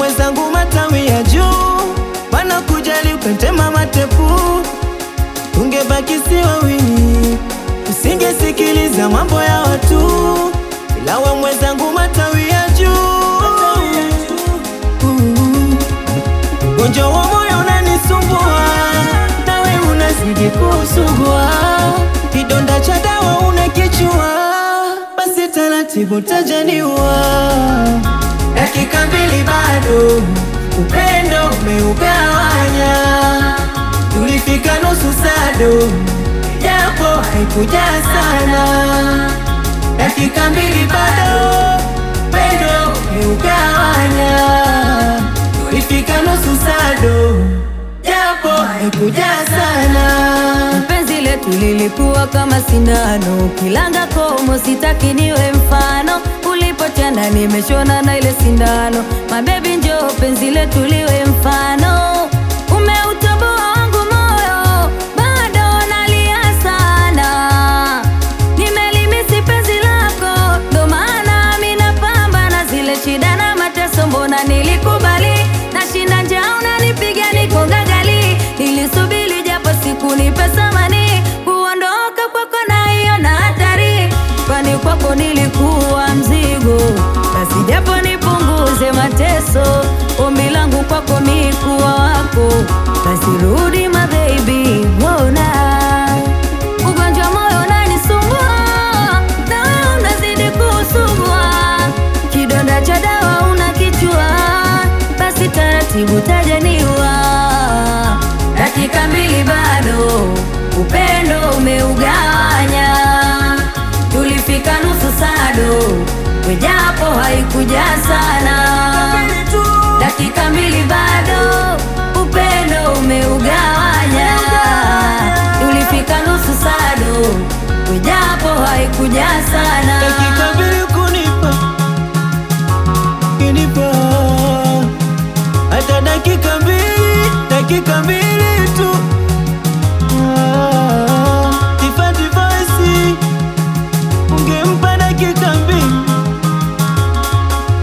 mwenzangu matawi ya juu, mana kujali ukatema matepu, tungebaki si wawili, usingesikiliza mambo ya watu, ila we mwenzangu matawi ya juu, ugonjwa wa moyo unanisumbua, nawe unazidi kusugua, kidonda cha dawa unakichua, basi taratibu tajaniwa dakika mbili bado, upendo umeugawanya. Tulifika nusu sado, japo haikuja sana. Dakika mbili bado, upendo umeugawanya. Tulifika nusu sado, japo haikuja sana. Penzi letu lilikuwa kama sindano, kilanga komo, sitaki niwe mfano. Ulipotenda nimeshona na ile sindano, mabebi njoo penzi letu liwe mfano. Umeutoboa wangu moyo, bado nalia sana. Nimelimisi penzi lako, ndo maana mi napambana zile shida na mateso, mbona nilikubali nashinda njaa, unanipiga niko gagali. Nilisubiri japo siku nipe samani, kuondoka kwako na hiyo na hatari, kwani kwako nilikuwa mzigo, basi japo nipunguze mateso. Ombi langu kwako mi kuwa wako, basi rudi my baby, mbona ugonjwa moyo unanisumbua, na wewe unazidi kusugua, kidonda cha dawa unakichua, basi taratibu tajaniwa. Dakika mbili bado, upendo umeugawanya. Tulifika nusu sado, wejapo haikuja sana. Dakika mbili bado, upendo umeugawanya. Tulifika nusu sado, wejapo haikuja sana. dakika mbili kunipa kinipa hata dakika mbili dakika mbili tu Ah, Tifa Device, ungempa dakika mbili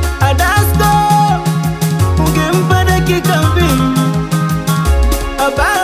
Adasko ungempa dakika mbili Aba